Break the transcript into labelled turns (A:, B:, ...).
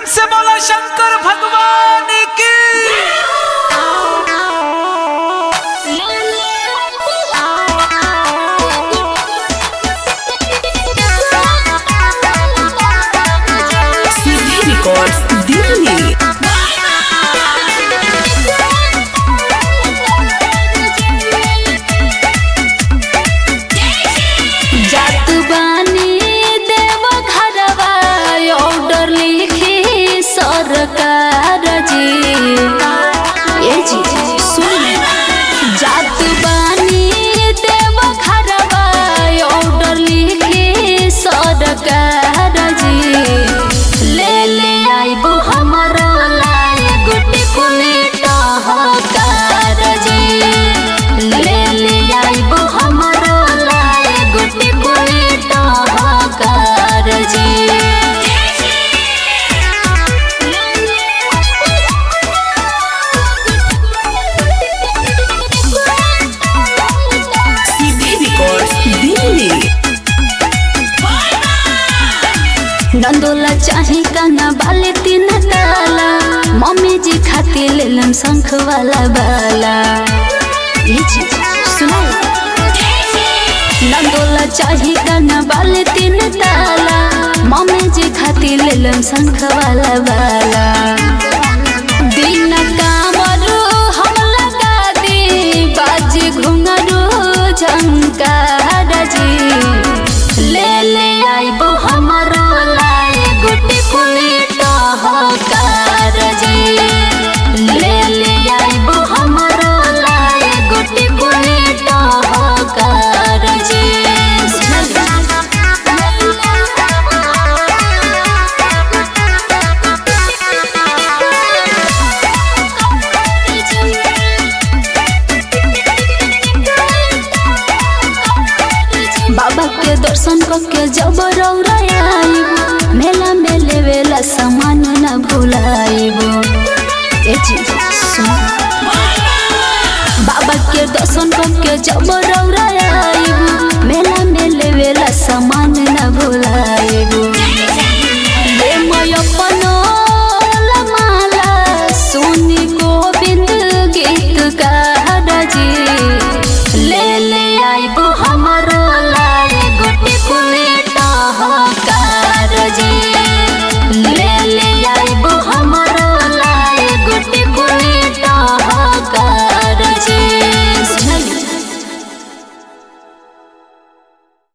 A: प्रेम से बोला शंकर भगवान की
B: CD Records Delhi.
C: जात बानी देव घरवा ऑर्डर लिखी सरकार जी ए जी सुन जात बानी देव घरवा ऑर्डर लिखी सरकार जी ले ले आइबो हमरो लाए गुटी कुलेट हकार जी ले ले आइबो हमरो लाए गुटी कुलेट हकार जी
B: CD Records Delhi.
C: नंदोला चाहे काना बाले तीन ताला मम्मी जी खाती लेलम शंख वाला बाला ये जी सुनो नंदोला चाहे काना बाले तीन ताला मम्मी जी खाती लेलम शंख वाला बाला दिन कामरू हम लगा दी बाजी घुंगरू झंकार जी ले ले आइबो हमरो लाए गुटी कुलेट हकार जी ले ले आइबो हमरो लाए गुटी कुलेट हकार जी बाबा के दर्शन करके जब रौराइब मेला में लेवेला सामान न भुलाइब ए जी सुन बाबा के दर्शन करके जब